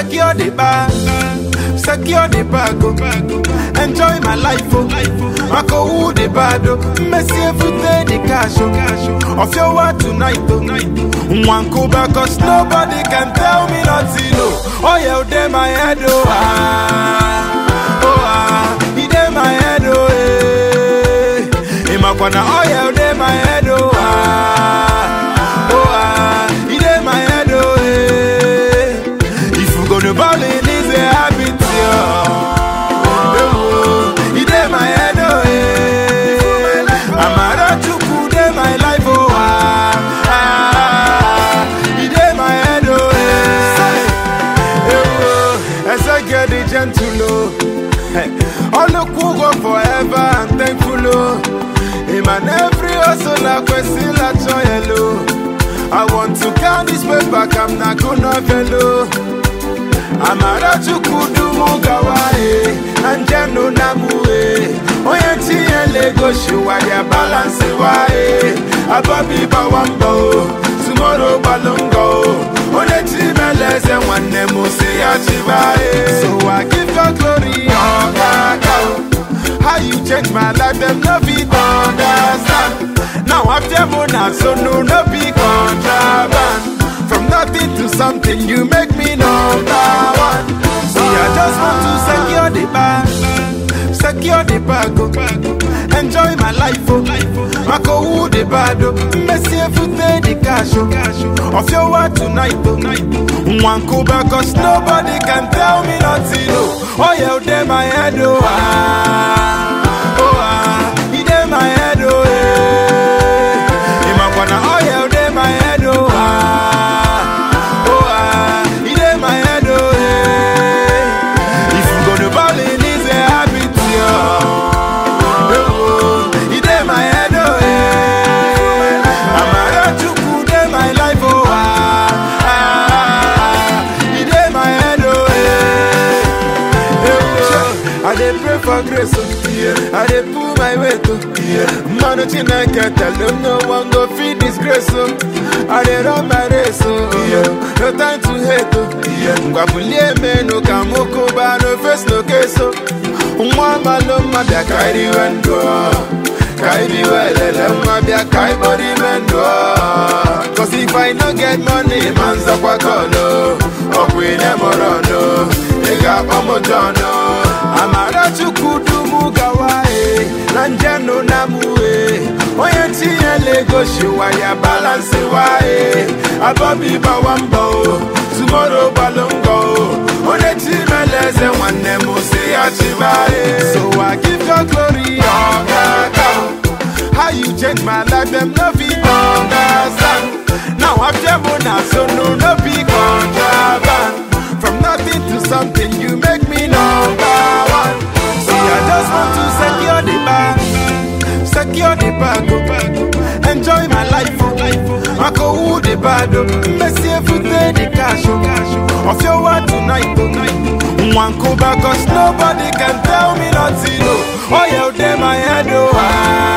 secure the bag, secure the bag, oh. enjoy my life, oh. I go who the bad, oh. Messi every day the cash, oh. Of your word tonight, oh. One go back, cause nobody can tell me nothing, oh. Oh yeah, they my head, oh. Ah, oh ah, he dey my head, oh. Eh. Imakwana, oh yeah, they my head, oh. Ah, oh ah, he dey my head, oh. Eh. If you gonna ball in, it's a habit, yeah. Oh, he dey my head, oh, eh. Amara Chukwu dey my life, oh, ah, ah. He dey my head, oh, eh. Eh, oh, as I get the gentle, oh. Hey, all the cool go forever and thankful, oh. Him and every hustle, I question, I joy, hello. I want to count this way back, I'm not gonna fellow. amara chukwu mugawae anjenu namue onye tinye legoshi waya balansi wae ababi bawambo tumoro gbalongo onye chimeleze nwanne m si ya chibae so i give your glory ọkaka how you change my life dem no fit understand now after mona so no no be contraband From nothing to something, you make me number one. See, I just want to secure the bag, secure the bag, oh. enjoy my life, oh. I go who the bad, oh. Messi every day the cash, oh. Of your word tonight, oh. One go back, cause nobody can tell me nothing, oh. Oh yeah, they my head, oh. Ah, oh ah, he dey my head, oh. Eh. Imakwana, oh yeah, they my head, oh. Ah. Oh ah, he dey my head, oh eh. If you gonna ball in, it's a habit, yeah. Oh, he dey my head, oh eh. Amara Chukwu dey my life, oh ah, ah. He dey my head, oh eh. Oh, I dey pray for grace, oh. I dey pull my weight, oh. Man, Chineke tell them no one go feed disgrace, oh. I dey run my race, oh. No time to hate, oh. Ngwabulie menu ka mukuba, no face, no case, oh. Nwa malo mabia kairi wendo, kairi welele mabia kai body mendo. Cause if I no get money, manza kwa kolo, okwine morono, ega omojono. Amara chukudu gawae, nanjano namue, onye tinye legoshi waya balance wae, abobi bawambo, tomorrow balongo, onye chimeleze nwanne m si ya chibae. So I give your glory, oh kaka, how you change my life, them no fit understand. Now after Mona, so no no be contraband. From nothing to something, you make me number one. See, I just want to secure the bag, secure the bag, oh. enjoy my life, oh. I go who the bad, oh. Messi every day the cash, oh. Of your word tonight, oh. One go back, cause nobody can tell me nothing, oh. Oh yeah, they my head, oh. Ah.